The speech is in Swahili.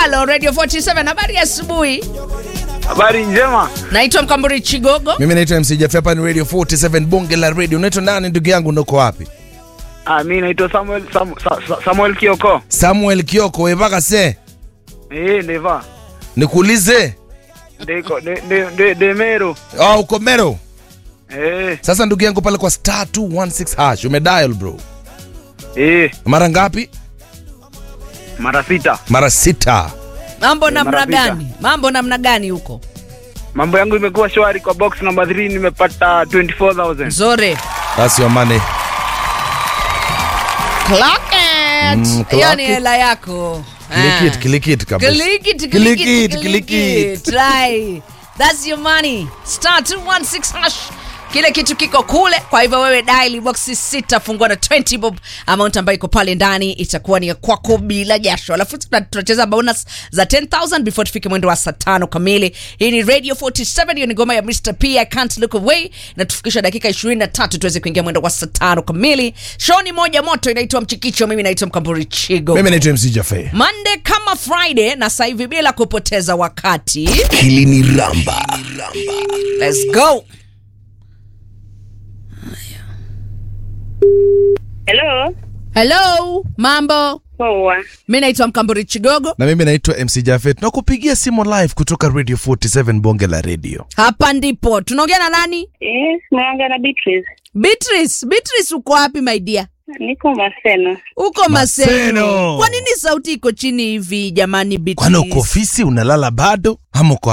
halo radio 47 habari ya asubuhi Habari njema. naitwa mkamburi chigogo mimi naitwa mc Jaffe, hapa ni radio 47 bonge la radio unaitwa nani ndugu yangu ndoko wapi Ah, mimi naitwa Samuel Sam, Sa, Sa, Samuel Kioko. samuel kioko wevaka se Eh, ndeva. nikuulize Ndeko de de de, de mero. oh, uko mero Eh, sasa ndugu yangu pale kwa star 216 hash umedial bro eh, mara ngapi mara sita. mara sita mambo Eh, namna mara vita. gani mambo namna gani huko Mambo yangu imekuwa shwari kwa box number 3 nimepata 24000. nzuri that's your money Clock it. Mm, hiyo clock ni it. hela yako Click it, Ah. click it kabisa. Click it, Click click it, it, click click it. it. Try. That's your money. Star 216 hash. Kile kitu kiko kule, kwa hivyo wewe dial box sita fungua na 20 bob. Amount ambayo iko pale ndani itakuwa ni ya kwako bila jasho. Alafu tuna- tunacheza bonus za 10000 before tufike mwendo wa saa tano kamili. Hii ni Radio 47, hiyo ni ngoma ya Mr. P I can't look away na tufikisha dakika 23 tuweze kuingia mwendo wa saa tano kamili. Show ni moja moto inaitwa Mchikicho, mimi naitwa Mkamburi Chigo. mimi naitwa mc Jaffe. Monday kama Friday na sasa hivi bila kupoteza wakati. Hili ni Ramba. Let's go. Hello. Hello, mambo. Poa. Mimi naitwa Mkamburi Chigogo. na mimi naitwa mc Jaffe. tunakupigia simu live kutoka radio 47 bonge la radio Hapa ndipo. Tunaongea na nani? Yes, naongea na Beatrice. Beatrice. Beatrice uko wapi my dear? Niko Maseno. Uko Maseno. Maseno. Kwa nini sauti iko chini hivi jamani Beatrice? kwani uko ofisi unalala bado ama uko